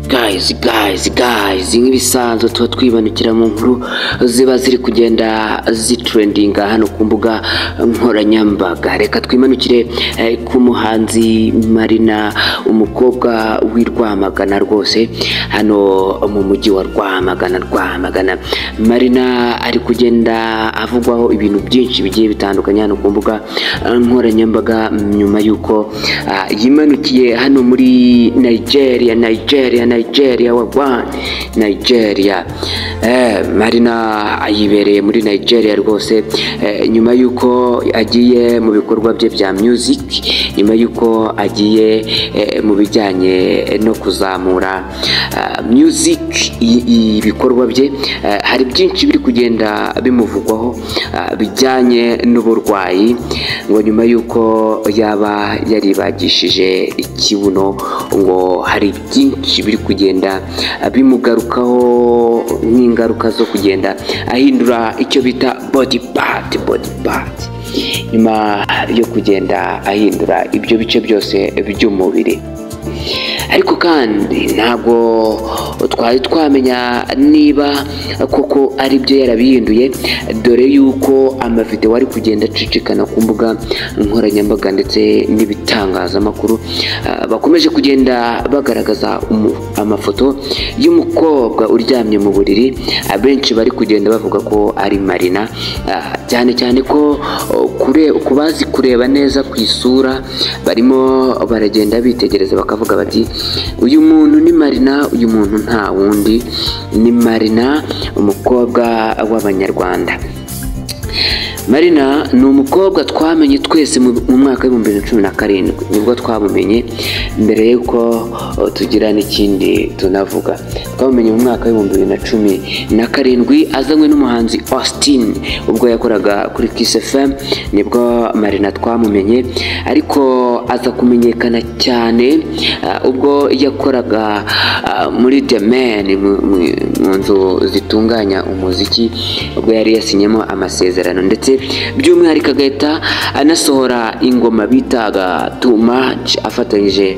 gayizi gayizi gayizi nk'ibisanzwe tuba twibanukira mu nkuru ziba ziri kugenda zitrendinga hano ku mbuga nkoranyambaga reka twimanukire eh, ku muhanzi marina umukobwa w'i rwamagana rwose hano mu mujyi wa rwamagana rwamagana marina ari kugenda avugwaho ibintu byinshi bigiye bitandukanye hano ku mbuga eh, nkoranyambaga nyuma y'uko ah, yimanukiye hano muri nigeria nigeria nigeria wagwan nigeria eh, marina yibereye muri nigeria rwose eh, nyuma y'uko agiye mu bikorwa bye bya music nyuma y'uko agiye eh, mu bijyanye no kuzamura ah, music i- i- ibikorwa bye eh, hari byinshi biri kugenda bimuvugwaho ah, bijyanye n'uburwayi ngo nyuma y'uko yaba yaribagishije ikibuno ngo hari byinshi biri kugenda bimugarukaho nk'ingaruka zo kugenda ahindura icyo bita body part body part nyuma yo kugenda ahindura ibyo bice byose by'umubiri ariko kandi ntabwo twari twamenya niba koko ari byo yarabihinduye dore yuko amavideo ari kugenda acicikana ku mbuga nkoranyambaga ndetse n'ibitangazamakuru ah, bakomeje kugenda bagaragaza umu- amafoto y'umukobwa uryamye mu buriri abenshi bari kugenda bavuga ko ari marina ah, cyane cyane ko oh, kure- ku bazi kureba neza ku isura barimo baragenda bitegereza bakavuga bati uyu muntu ni marina uyu muntu nta wundi ni marina umukobwa w'abanyarwanda marina ni umukobwa twamenye twese mu mu mwaka w'ibihumbi bibiri na cumi na karindwi nibwo twamumenye mbere y'uko uh, tugira n'ikindi tunavuga twamumenye mu mwaka w'ibihumbi bibiri na cumi na karindwi azanywe n'umuhanzi austin ubwo yakoraga kuri kiss fm nibwo marina twamumenye ariko aza kumenyekana cyane uh, ubwo yakoraga uh, muri the man mu- mu- mu nzu zitunganya umuziki ubwo yari yasinyemo amasezerano ndetse by'umwihariko agahita anasohora ingoma bitaga too much afatanyije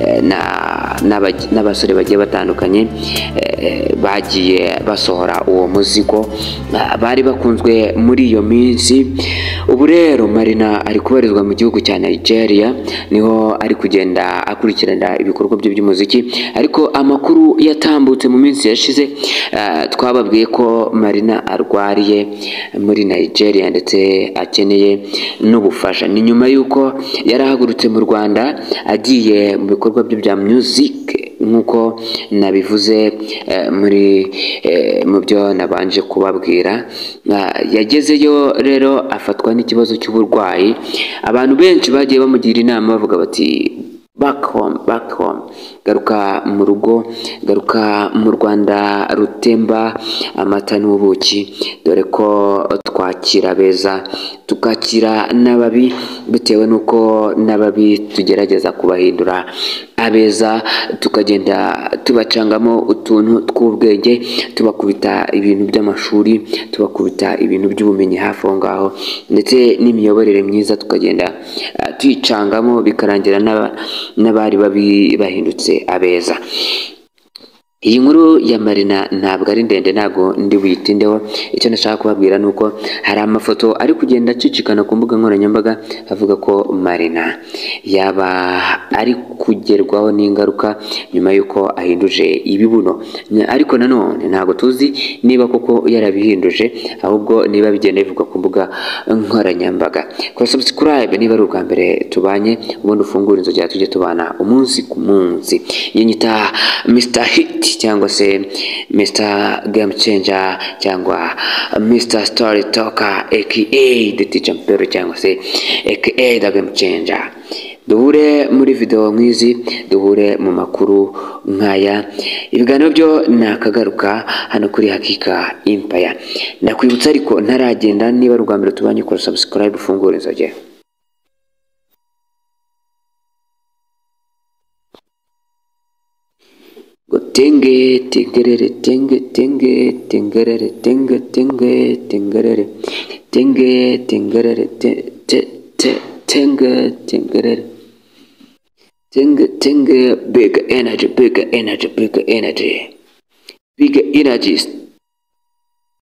eh, na- n'aba- n'abasore bagiye batandukanye eh, bagiye basohora uwo muzigo ah, bari bakunzwe muri iyo minsi ubu rero marina ari kubarizwa mu gihugu cya nigeria niho ari kugenda akurikirana ibikorwa bye by'umuziki ariko amakuru yatambutse mu minsi yashize ah, twababwiye ko marina arwariye muri nigeria ndetse akeneye n'ubufasha ni nyuma y'uko yari ahagurutse mu rwanda agiye mu bikorwa bye bya music nk'uko nabivuze eh, muri eh, mu byo nabanje kubabwira Ah, yagezeyo rero afatwa n'ikibazo cy'uburwayi abantu benshi bagiye bamugira inama bavuga bati back home back home garuka mu rugo garuka mu rwanda rutemba amata n'ubuki dore ko twakira beza tukakira n'ababi bitewe n'uko n'ababi tugerageza kubahindura abeza tukagenda tubacangamo utuntu tw'ubwenge tubakubita ibintu by'amashuri tubakubita ibintu by'ubumenyi hafi aho ngaho ndetse n'imiyoborere myiza tukagenda ah, tuyicangamo bikarangira n'aba- n'abari babi bahindutse abeza iyi nkuru ya marina ntabwo ari ndende ntabwo ndi buyitindeho icyo nashaka kubabwira ni uko hari amafoto ari kugenda acicikana ku mbuga nkoranyambaga avuga ko marina yaba ari kugerwaho n'ingaruka nyuma y'uko ahinduje ibibuno Nya- ariko nanone ntabwo tuzi niba koko yarabihinduje ahubwo niba bigenda bivugwa ku mbuga nkoranyambaga kora subscribe niba ari ubwa mbere tubanye ubundi ufungura inzogera tujye tubana umunsi ku munsi iyo nyita mr hit cyangwa se mr game changer cyangwa mr story talker aka the teacher mpero cyangwa se aka the game changer duhure muri video nk'izi duhure mu makuru nk'aya ibiganiro byo ni akagaruka hano kuri hakika impaya ndakwibutsa ariko ntaragenda niba ari ubwa mbere tubanye kora subscribe ufungura inzogera ngo tenge tengerere tenge tenge tengerere tenge tenge tengerere tenge tengerere te te te tenge tengerere tenge tenge big energy big energy big energy big energy